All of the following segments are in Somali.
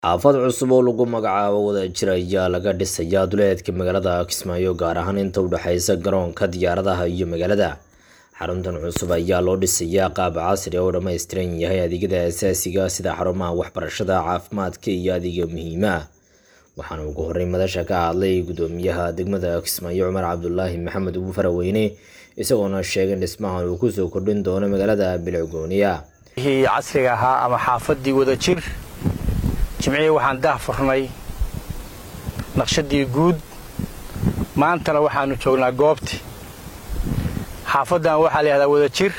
xaafad cusub oo lagu magacaabo wadajir ayaa laga dhisayaa duleedka magaalada kismaayo gaar ahaan inta u dhexeysa garoonka diyaaradaha iyo magaalada xaruntan cusub ayaa loo dhisayaa qaab casri oo dhammaystiran yahay adeegyada asaasiga sida xarumaha waxbarashada caafimaadka iyo adeega muhiima waxaana ugu horey madasha ka hadlay gudoomiyaha degmada kismaayo cumar cabdulaahi maxamed ugu faraweyne isagoona sheegay in dhismahan uu kusoo kordhin doono magaalada bilcgooniya wixii casriga ahaa ama xaafadii wadajir jimcihii waxaan daah furnay naqshadii guud maantana waxaanu joognaa goobti xaafaddan waxaa la yihahdaa wadajir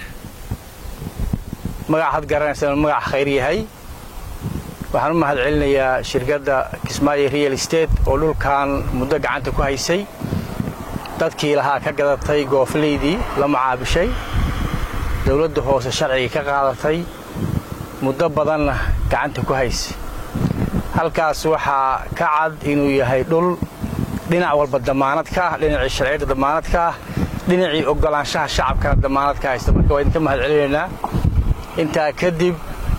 magac had garanaysa inuu magac khayr yahay waxaan u mahad celinayaa shirkadda kismaayo real estate oo dhulkan muddo gacanta ku haysay dadkii lahaa ka gadatay gooflaydii la macaabishay dowladda hoose sharcigii ka qaadatay muddo badanna gacanta ku haysay halkaas waxaa ka cad inuu yahay dhul dhinac walba damaanad ka ah dhinacii sharciyadda damaanad ka ah dhinacii oggolaanshaha shacabkana damaanad ka haysta marka waa idinka mahad celinaynaa intaa kadib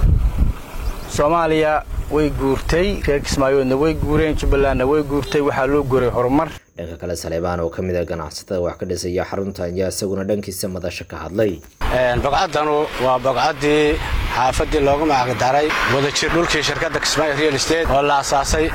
soomaaliya way guurtay reer kismaayoodna way guureen jubbalandna way guurtay waxaa loo guuray horumar dhanka kale saleebaan oo ka mid a ganacsatada wax ka dhisaya xaruntan ayaa isaguna dhankiisa madasho ka hadlay bogcaddanu waa bogcaddii xaafaddii loogu magacdaray wadajir dhulkii shirkadda kismaayo real estate oo la asaasay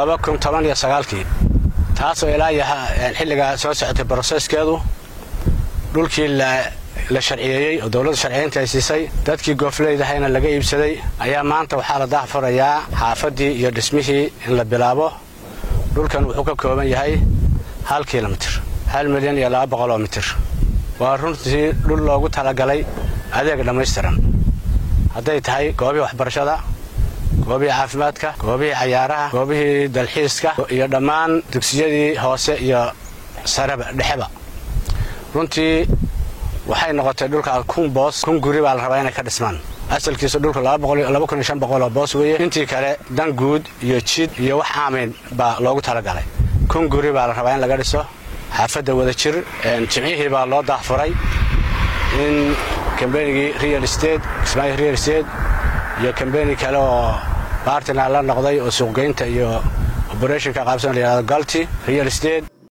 kii taasoo ilaa xilligaa soo socotay broseskeedu dhulkii la sharciyeeyey oo dowladda sharciyeynta ay siisay dadkii goofleydahayna laga iibsaday ayaa maanta waxaa la daahfurayaa xaafaddii iyo dhismihii in la bilaabo dhulkan wuxuu ka kooban yahay hal kilomitir hal milyan iyo laba boqoloo mitir waa runtii dhul loogu talagalay adeeg dhammaystiran hadday tahay goobihii waxbarashada goobihii caafimaadka goobihii cayaaraha goobihii dalxiiska iyo dhammaan dugsiyadii hoose iyo sareba dhexeba runtii waxay noqotay dhulka kun boos kun guri baa la rabaa inay ka dhismaan asalkiisu dhulka oo boos weeye intii kale dan guud iyo jid iyo wax aamayn baa loogu talagalay kun guri baa la rabaa in laga dhiso xaafadda wadajir jimcihii baa loo daahfuray in kambenigii real state kismaayo real state iyo kambeni kale oo bartina la noqday oo suuqgeynta iyo oberetionka qaabsan layihahdo galti real state